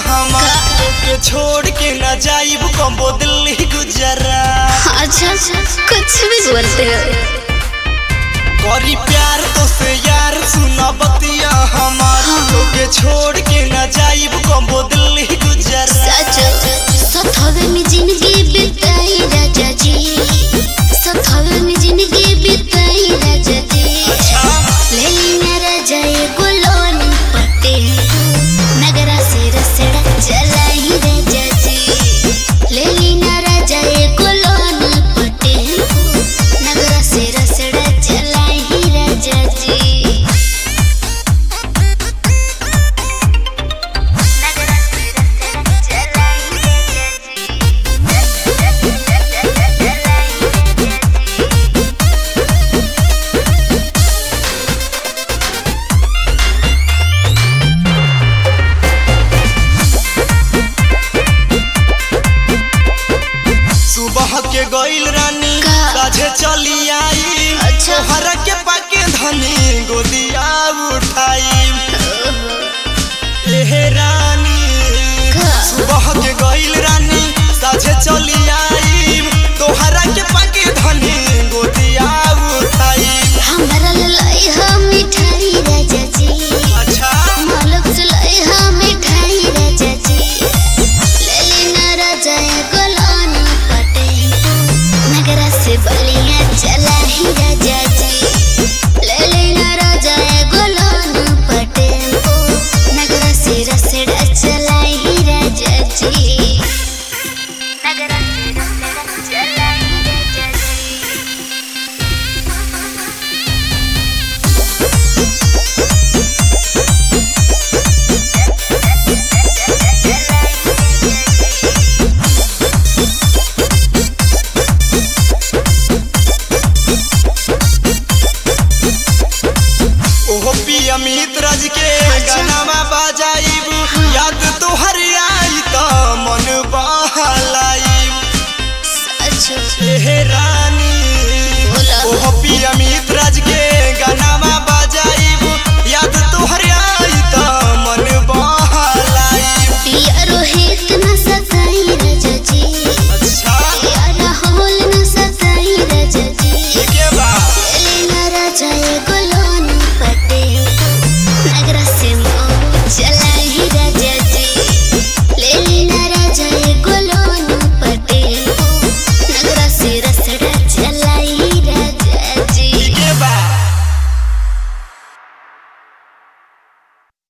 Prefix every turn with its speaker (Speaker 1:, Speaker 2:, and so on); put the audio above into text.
Speaker 1: हमार के छोड़ के न जाइब कम्बो दिल्ली गुजरात
Speaker 2: अच्छा कुछ भी बोलते हो
Speaker 1: करी प्यार तो से यार सुना बतिया हमार के छोड़ के न जाइब कम्बो दिल्ली गुजरात
Speaker 2: सच सथवे में जिंदगी बिताई राजा जी सथवे में जिंदगी बिताई राजा जी ले लेना राजा ये गुलोन पटे नगरा से रसड़ा चलाई राजा जी ले लेना राजा ये गुलोन पटे नगरा से रसड़ा चलाई राजा जी नगरा से रसड़ा चलाई
Speaker 1: सुबह के गईल रानी
Speaker 2: का?
Speaker 1: साझे चली आई
Speaker 2: अच्छा।
Speaker 1: तोहरा के पाके धनी गोदिया उठाई एहे रानी
Speaker 2: का?
Speaker 1: सुबह के गईल रानी साझे चली आई तोहरा के पाके धनी गोदिया उठाई
Speaker 2: हमरा लाई हम मिठाई राजा जी
Speaker 1: अच्छा
Speaker 2: मालक से लाई हम मिठाई राजा जी ले लेना राजा ये गुलान पटे नगरा से बलिया चला ही राजा जी ले लेना राजा ये गुलान पटे नगरा से रसड़ा चला ही राजा जी